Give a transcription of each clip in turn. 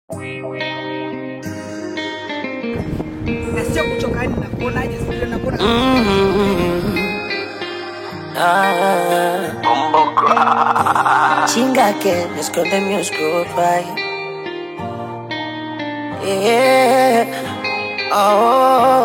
na sio kuchoka, yani nakuonaje? Sijui nakuona Chinga que me esconde mi oscuro pai. Yeah. Oh.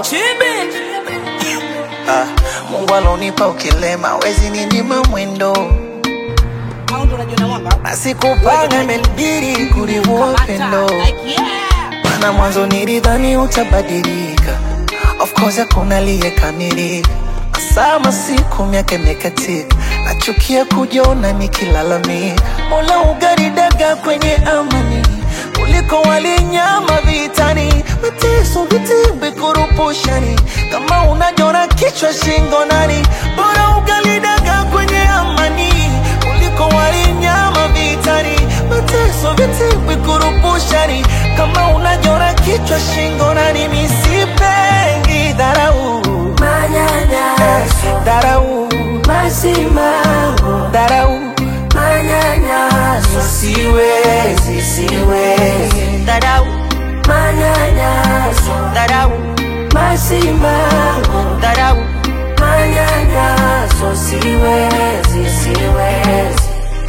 Ah, Mungu alonipa ukilema, wezi ninyima mwendo, au ndo unajiona mwamba na sikupanga imenibidi kuliua upendo, maana mwanzo nilidhani utabadilika. Of course hakuna aliyekamilika, masaa masiku miaka imekatika, nachukia kujiona nikilalamika. Mola ugaridaga kwenye amani kuliko walinyama vitani, mateso vitimbi kurupushani, kama unajona kichwa shingo nani, bora ugalidaga kwenye amani kuliko walinyama vitani, mateso vitimbi kurupushani, kama unajona kichwa shingo nani, misipengi dharau Manyanyaso, dharau masimango, dharau manyanyaso, siwezi siwezi dharau, manyanyaso, dharau masimango, dharau manyanyaso, siwezi, siwezi.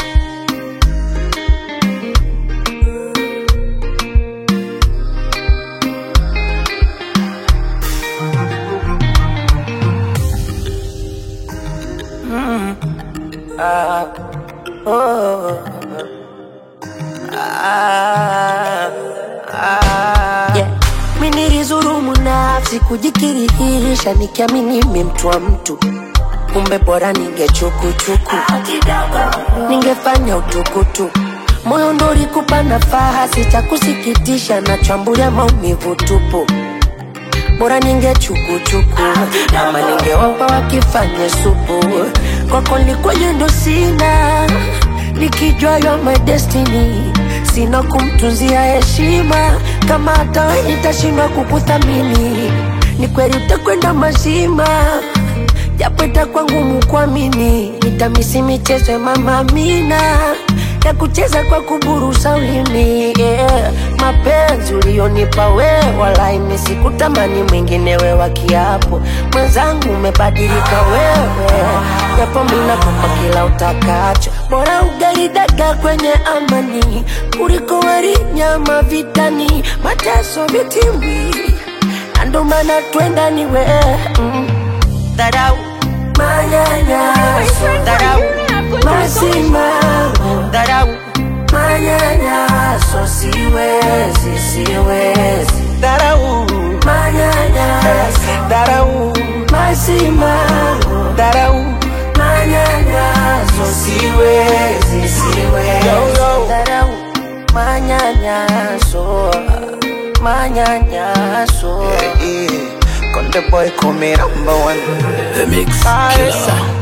Yeah. Mi nilizurumu nafsi kujikirihisha nikiamini mi mtu wa mtu kumbe bora ningechukuchuku ningefanya utukutu moyo ndo ulikupa nafasi cha kusikitisha na chambulia maumivu tupu bora ningechukuchuku ama ningewapa wakifanye supu kwako likwenye ndo sina nikijua yo my destiny sina kumtunzia heshima kama hata we nitashindwa kukuthamini ni kweli utakwenda mazima japo itakuwa ngumu kuamini nitamisi michezo ya mama Amina ya kucheza kwa kuburusa ulimi yeah. mapenzi ulionipa we walaini sikutamani mwingine we wa kiapo mwenzangu umebadilika wewe japo minakupa kila utakacho bora ugaridaga kwenye amani kuliko wali nyama vitani mateso vitimbi na ndo maana twenda ni we mm. dharau manyanyaso dharau masimango dharau manyanyaso siwezi siwezi dharau manyanyaso dharau masimango dharau manyanyaso siwezi siwezi Yo, yo. dharau manyanyaso manyanyaso yeah. Conde boy call me number one The Mix Ah, Killer. yes, sir.